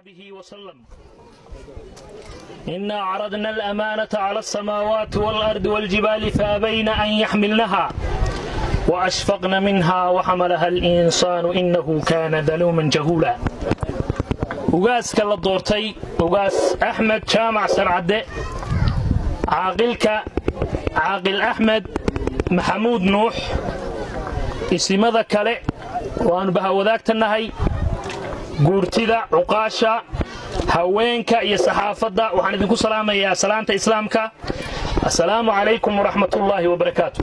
وصحبه وسلم إنا عرضنا الأمانة على السماوات والأرض والجبال فأبين أن يحملنها وأشفقن منها وحملها الإنسان إنه كان ظلوما جهولا وقاس كلا دورتي وقاس أحمد جامع سرعدة عاقلك عاقل أحمد محمود نوح isimada kale waannu bahawadaagtannahay guurtida cuqaasha haweenka iyo saxaafadda waxaan idinku salaamayaa salaanta islaamka assalaamu calaykum waraxmatullaahi wabarakaatu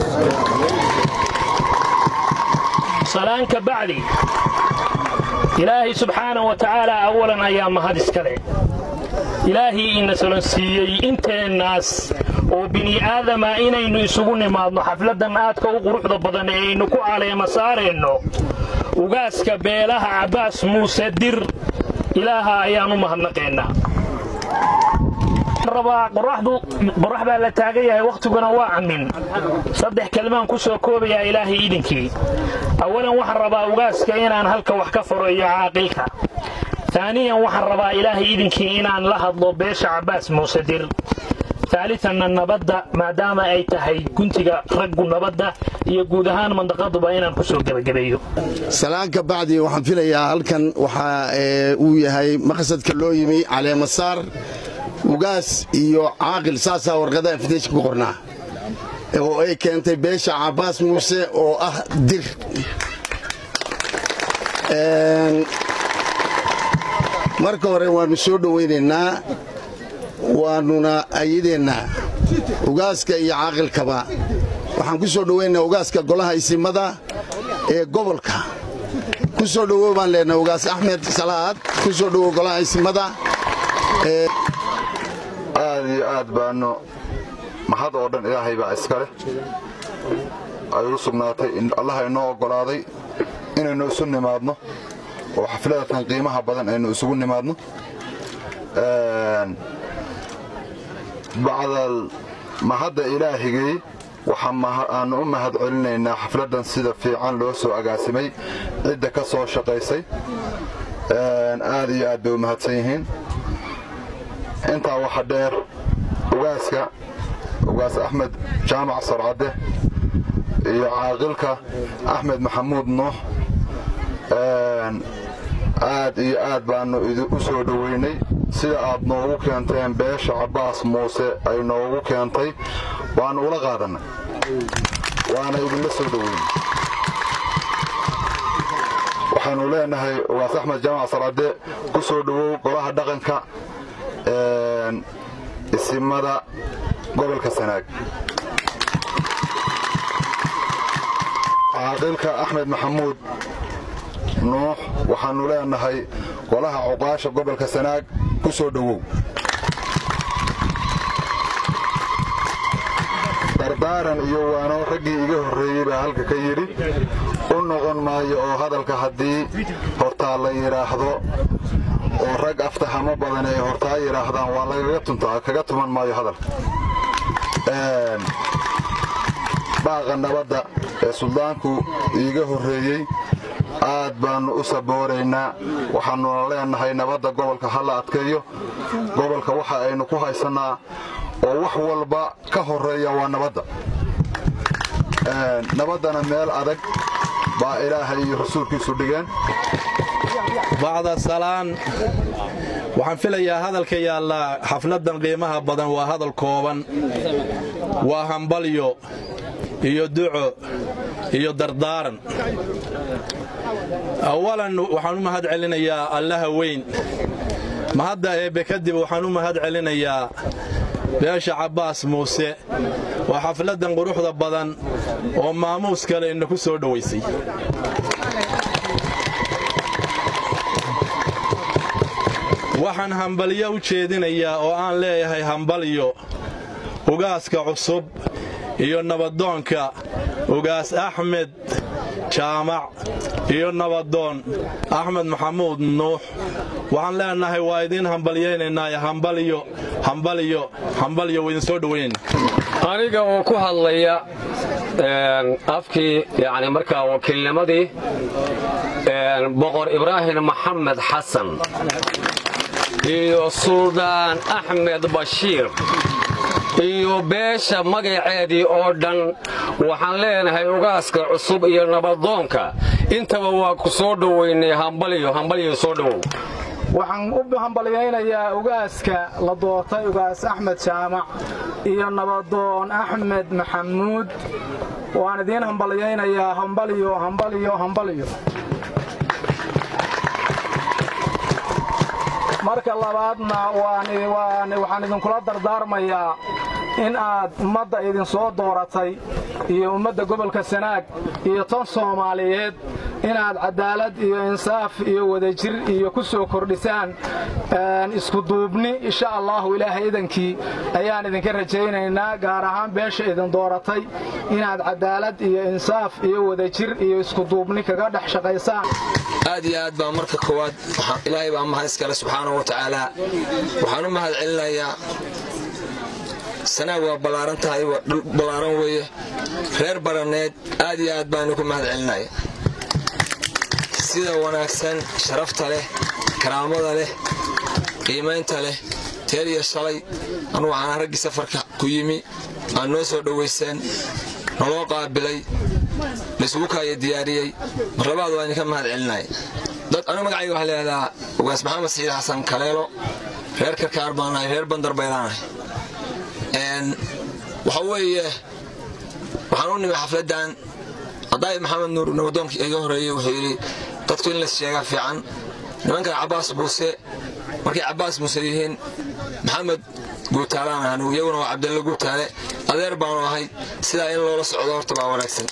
salaanka bacdi ilaahay subxaana wa tacaala awalan ayaa mahad iskale ilaahii ina solonsiiyey inteennaas oo bini'aadama inaynu isugu nimaadno xafladdan aadka u quruxda badan ee aynu ku caleema saareenno ugaaska beelaha cabbaas muuse dir ilaaha ayaan u mahadnaqeennaa qorax baa la taagan yahay wakhtiguna waa camin saddex kelmaan ku soo koobayaa ilaahay idinkii awalan waxaan rabaa ugaaska inaan halka wax ka faro iyo caaqilka taaniyan waxaan rabaa ilaahay idinkii inaan la hadlo beesha cabbaas muuse dir taalitanna nabadda maadaama ay tahay guntiga raggu nabadda iyo guud ahaan mandaqaduba inaan ku soo gebagabeeyo salaanka bacdi waxaan filayaa halkan waxaa uu yahay maqsadka loo yimi caleemasaar ugaas iyo caaqil saasaa warqadaha fideshka ku qornaa oo ay keentay beesha cabbaas muuse oo ah dir marka hore waannu soo dhowaynaynaa waannuna ayadeennaa ugaaska iyo caaqilkaba waxaan ku soo dhowaynaynaa ugaaska golaha isimada ee gobolka ku soo dhowow baan leenaha ugaas axmed salaad ku soo dhowow golaha isimada aad iyo aad baannu mahad oo dhan ilaahay baa iska leh ay u sugnaatay allaha inoo oggolaaday inaynu isu nimaadno oo xafladatan qiimaha badan aynu isugu nimaadno bacdal mahadda ilaahigay waxaaannu u mahad celinaynaa xafladdan sida fiican loo soo agaasimay cidda ka soo shaqaysay aad iyo aad bay u mahadsan yihiin intaa waxa dheer ugaaska ugaas axmed jaamac sarcadde iyo caaqilka axmed maxamuud nuux aad iyo aad baannu u soo dhoweynay sida aad noogu keenteen beesha cabbaas muuse ay noogu keentay waannu ula qaadannay waana idinla soo dhoweynay waxaannu leenahay ugaas axmed jaamac sarcadde ku soo dhowow golaha dhaqanka isimada gobolka sanaag caaqilka axmed maxamuud nuux waxaannu leenahay golaha cuqaasha gobolka sanaag ku soo dhowow dardaaran iyo waano raggii iga horreeyey baa halka ka yidhi u noqon maayo oo hadalka haddii hortaa la yidhaahdo oo rag aftahamo badan ay hortaa yidhaahdaan waa lagaga tuntaa kaga tuman maayo hadalka baaqa nabadda ee suldaanku iiga horreeyey aad baannu u sabooraynaa waxaannuna leenahay nabadda gobolka ha la adkeeyo gobolka waxa aynu ku haysannaa oo wax walba ka horreeya waa nabadda nabaddana meel adag baa ilaahay iyo rasuulkiisu dhigeen bacda salaan waxaan filayaa hadalka yaallaa xafladdan qiimaha badan waa hadal kooban waa hambalyo iyo duco iyo dardaaran awalan waxaan u mahad celinayaa allaha weyn mahadda eebbe kadib waxaan u mahad celinayaa beesha cabbaas muuse waa xafladdan quruxda badan oo maamuus kale ina ku soo dhowaysay waxaan hambalyo u jeedinayaa oo aan leeyahay hambalyo ugaaska cusub iyo nabadoonka ugaas axmed jaamac iyo nabadoon axmed maxamuud nuux waxaan leenahay waa idiin hambalyaynaynaaye hambalyo hambalyo hambalyo waa idin soo dhowaynayna aniga oo ku hadlaya afkii yani markaa wakiilnimadii boqor ibraahim maxamed xasan iyo suldaan axmed bashiir iyo beesha magaceedii oo dhan waxaan leenahay ugaaska cusub iyo nabadoonka intaba waa ku soo dhowaynay hambaliyo hambaliyo soo dhowow waxaan u hambalyaynayaa ugaaska la doortay ugaas axmed jaamac iyo nabadoon axmed maxamuud waan idiin hambalyaynayaa hambaliyo hambaliyo hambaliyo marka labaadna waxaan idinkula dardaarmayaa in aad ummadda idinsoo dooratay iyo ummadda gobolka sanaag iyo tan soomaaliyeed inaad cadaalad iyo insaaf iyo wadajir iyo ku soo kordhisaan iskuduubni insha allahu ilaahay idankii ayaan idinka rajaynaynaa gaar ahaan beesha idin dooratay inaad cadaalad iyo insaaf iyo wadajir iyo iskuduubni kaga dhex shaqaysaan aad iyo aad baa marka koowaad ilaahay baa mahad iskale subxaanahu wa tacaala waxaan u mahad celinayaa sanaag waa ballaaran tahay waa dhul ballaaran weeye reer baraneed aad iyo aad baanu ku mahad celinaya sida wanaagsan sharafta leh karaamada leh qiimaynta leh teer iyo shalay anugu waxaan raggii safarka ku yimi aad noo soo dhowayseen naloo qaabilay laysugu kaaya diyaariyey mar labaad waa idinka mahad celinaya dad anigu magacayga waxaa leedahaa ugaas maxamed saciid xasan kaleelo reer karkaar baan nahay reer bandar baylaanahay waxa weeye waxaan u nimi xafladdan haddaay maxamed nuur nabadoonkii iga horreeyey wuxuu yidhi dadku in las sheegaa fiican nimankan cabbaas muuse markay cabbaas muuse yihiin maxamed guutaalaan ahanu iyaguna waa cabdalla guutaale adeer baanu ahay sidaa in loola socdo horta baa wanaagsan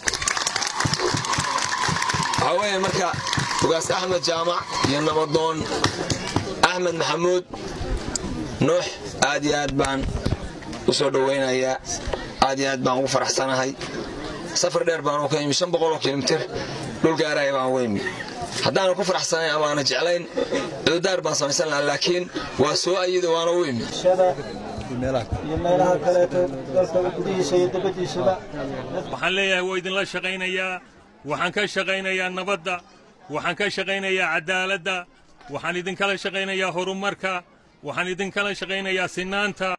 waxaa weeye marka ugaas axmed jaamac iyo nabadoon axmed maxamuud nuux aad iyo aad baan u soo dhowaynayaa aad iyo aad baan ugu faraxsanahay safar dheer baanu ka imi shan boqoloo kilomitir dhul gaaraya baan uga imi haddaanu ku faraxsanayn amaana jeclayn cududaar baan samaysan lahaa laakiin waa soo ayida waana u imi waxaan leeyahay waa idinla shaqaynayaa waxaan ka shaqaynayaa nabadda waxaan ka shaqaynayaa cadaaladda waxaan idinkala shaqaynayaa horumarka waxaan idinkala shaqaynayaa sinaanta